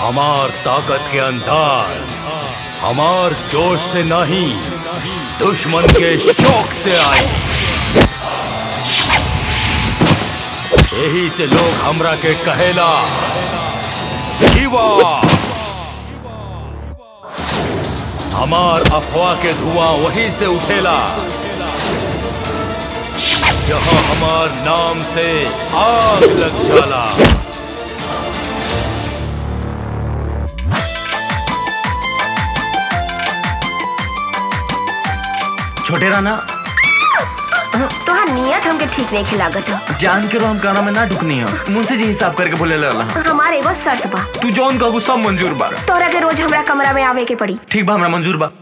हमार ताकत के अंदाज हमार जोश से नहीं दुश्मन के शौक से आए यही से लोग हमरा के कहेला जीवा हमार अफवाह के धुआं वहीं से उठेला जहां हमार नाम से आग लग जाला छोटे राना तोहार नियत हमके ठीक नहीं खिलागत हो जान के रो हम गाना में ना ढुकनी हो मुझसे जी हिसाब करके बोले ला हमार एगो शर्त बा तू जौन कहू सब मंजूर बा तोरा के रोज हमरा कमरा में आवे के पड़ी ठीक बा हमरा मंजूर बा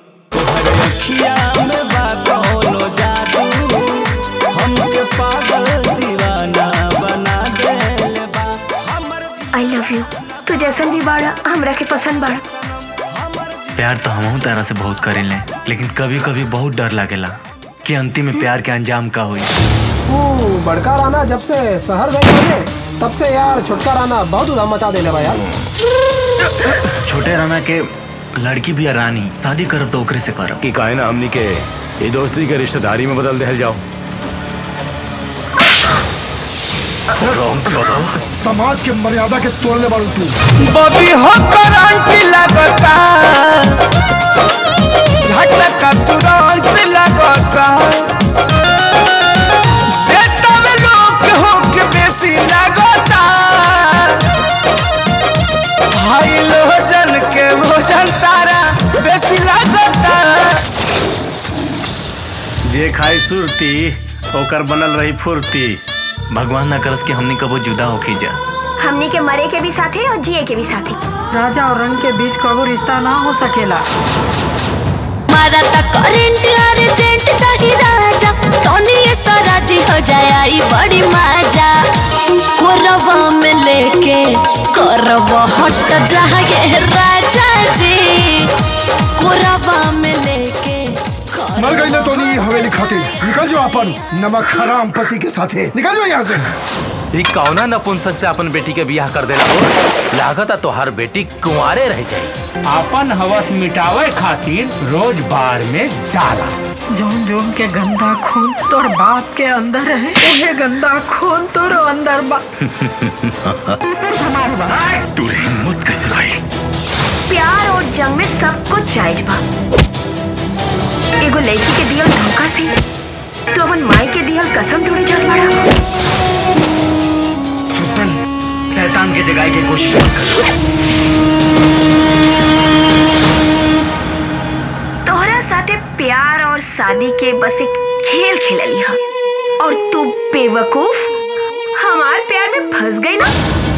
आई लव यू तू जैसन भी बाड़ा हमरा के पसंद बाड़ा प्यार तो हम तरह से बहुत करेले लेकिन कभी कभी बहुत डर लागेला कि अंतिम में प्यार के अंजाम का हुई तू बड़का राना जब से शहर गए थे तब से यार छोटका राना बहुत उधाम मचा देले बा यार छोटे राना के लड़की भी है रानी शादी करब तो ओकरे से करब कि काहे ना हमनी के ये दोस्ती के रिश्तेदारी में बदल दे जाओ समाज के मर्यादा के तोड़ने वालों तू बॉबी हो करंट लगता झटका तुरंत लगता बेटा में लोग हो के बेसी लगता भाई लोजन के भोजन तारा बेसी लगता जे खाई सुरती ओकर बनल रही फुर्ती भगवान ना करस के हमनी कबो जुदा होके जा हमनी के मरे के भी साथे और जिए के भी साथे राजा और रंग के बीच कबो रिश्ता ना हो सकेला मारा ता करंट अर्जेंट चाहिए राजा टोनी ये सारा जी हो जाए आई बड़ी मजा कोरवा में लेके करवा हट जाए राजा जी कोरवा में लेके मर गई ना तो नहीं हवेली खातिर निकल जाओ अपन नमक हराम पति के साथे निकल जाओ यहाँ से ई कौना नपुंसक से अपन बेटी के बियाह कर देला हो लागता तो हर बेटी कुंवारे रह जाई अपन हवस मिटावे खातिर रोज बार में जाला जोन जोन के गंदा खून तोर बाप के अंदर है उहे गंदा खून तोर अंदर बा तू हिम्मत कैसे भाई प्यार और जंग में सब कुछ जायज बा एगो लड़की के दियल धोखा से तो अपन माई के दियल कसम थोड़ी जान पड़ा सुल्तान शैतान के जगाए की कोशिश मत कर तोहरा साथे प्यार और शादी के बस एक खेल खेलली हा और तू बेवकूफ हमार प्यार में फंस गई ना